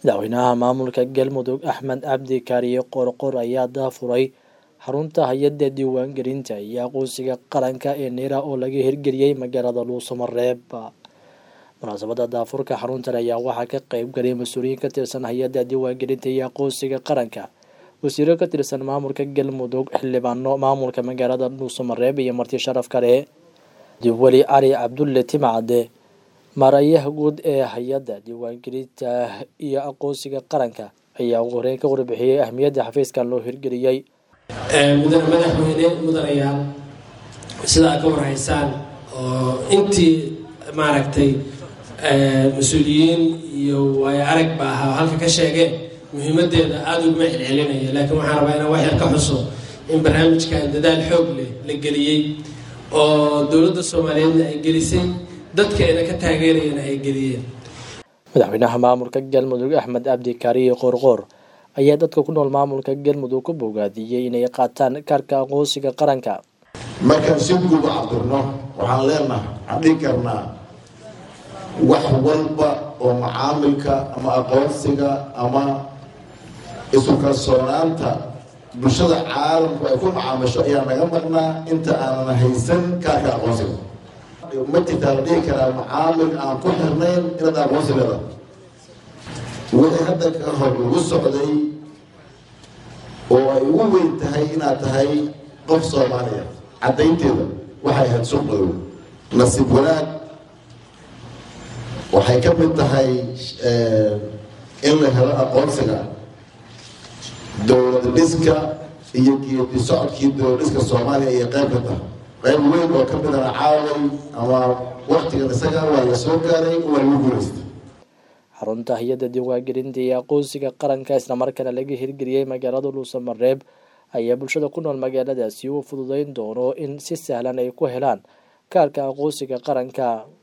madaxweynaha maamulka galmudug axmed cabdi kaariye qorqor ayaa daafuray xarunta hay-adda diiwaangelinta iyo aqoonsiga qaranka ee neera oo laga hirgeliyey magaalada luusamareeb munaasabada daafurka xaruntan ayaa waxaa ka qeyb galay mas-uuliyiin ka tirsan hay-adda diiwaangelinta iyo aqoonsiga qaranka wasiiro ka tirsan maamulka galmudug xildhibaano maamulka magaalada luusamareeb iyo marti sharaf kale dibweli cali cabdulle timcade maarayaha guud ee hay-adda diiwaangelinta iyo aqoonsiga qaranka ayaa ugu horeyn ka warbixiyey ahmiyadda xafiiskan loo hirgeliyey mudane madaxweyne mudanayaal sida aad ka warhaysaan oo intii maaragtay mas-uuliyiin iyo waayo arag ba ahaa halka ka sheegeen muhiimadeeda aada uguma celcelinaya laakiin waxaan rabaa inaan wax yar ka xuso in barnaamijkan dadaal xoog leh la geliyey oo dowladda soomaaliyeedna ay gelisay dadkeena ka taageerayana ay geliyeen madaxweynaha maamulka galmudug axmed cabdi kaariye qoorqoor ayaa dadka ku nool maamulka galmudug ku bogaadiyey inay qaataan kaarka aqoonsiga qaranka markaan si guuba cabdirno waxaan leenahay waxaan dhihi karnaa wax walba oo macaamilka ama aqoonsiga ama isu kalsoonaanta bulshada caalamku ay ku macaamisho ayaa naga maqnaa inta aanan haysan kaarka aqoonsiga ma jirtaa la dhihi karaa macaamil aan ku xirnayn inaad aqoonsi leeda wixii hadda ka hor lagu socday oo ay ugu weyn tahay inaad tahay qof soomaaliya caddaynteeda waxay ahayd suuq madow nasiib wanaag waxay ka mid tahay in la helo aqoonsiga dowlad dhiska iyo geedi socodkii dowlad dhiska soomaaliya iyo qayb ka tahay qayb weyn oo ka midana caaway ama waktigan isaga waa la soo gaaray waa lagu guulaystay xarunta hay-adda diiwaangelinta iyo aqoonsiga qaranka islamarkaana laga hirgeliyey magaalada luusamareeb ayaa bulshada ku nool magaaladaasi u fududeyn doono in si sahlan ay ku helaan kaarka aqoonsiga qaranka